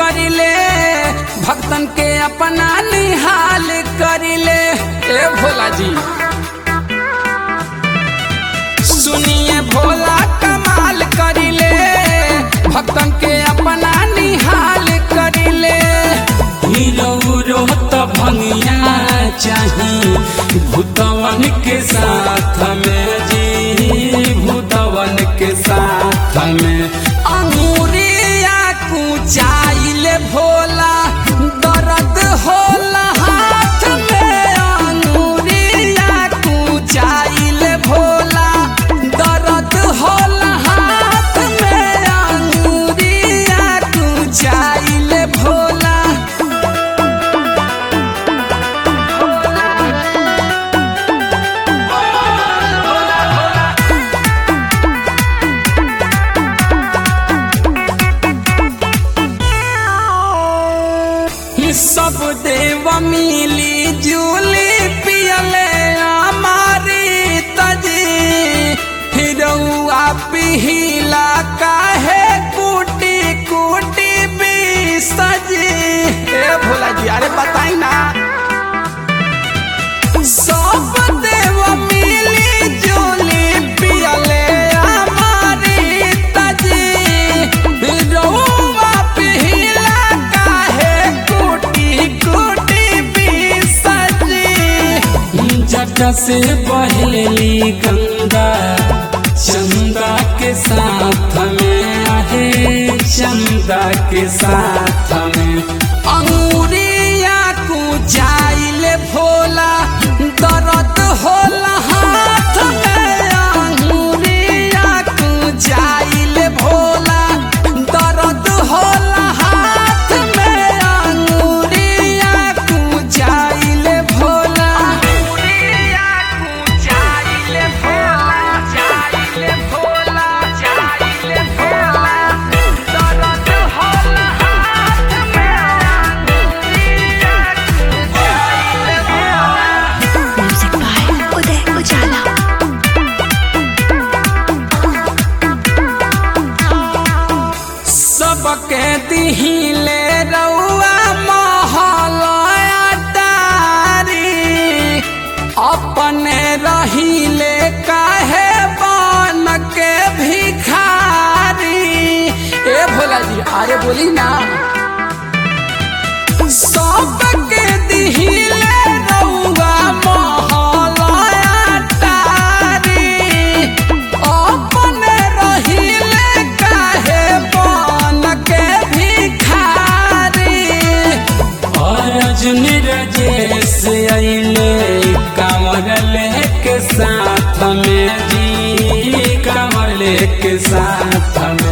करिले भक्तन के अपना निहाल करिले ए भोला जी सुनिए भोला कमाल करिले भक्तन के अपना निहाल करिले हीरो रोत भंगिया चाही भूतवन के साथ में जी भूतवन के साथ में अंगूरिया कुचाइले भोला दर्द होला हाथ में अंगूरिया कुचाइले भोला दर्द होला हाथ में अंगूरिया कुचाइले भोला सब देव मिली जुली पियले हमारी तजी हिरौआ पिहिला काहे कुटी कुटी भी सजी ए भोला जी अरे बताई ना सब देव मिली जुली पियले हमारी तजी हिरौआ पिहिला काहे कुटी कुटी भी सजी जट से बहेली गंगा चंदा के साथ में आहे चंदा के साथ में अंगूरिया कुचाइले भोला दर्द होला हाथ में अंगूरिया कुचाइले भोला दर्द होला हाथ में अंगूरिया कुचाइले भोला अंगूरिया कुचाइले भोला चाइले भोला चाइले भोला दर्द होला हाथ में अंगूरिया कुचाइले भोला म्यूजिक बाय उदय उजाला सबके दिहिले रउआ महलया तारी अपने रहिले काहे बन के भिखारी ए भोला जी अरे बोली ना सबके दिहिले रउआ महलया तारी अपने रहिले काहे बन के भिखारी अर्जुन रजेश अइले कमर लेके साथ में जी कमर लेके साथ में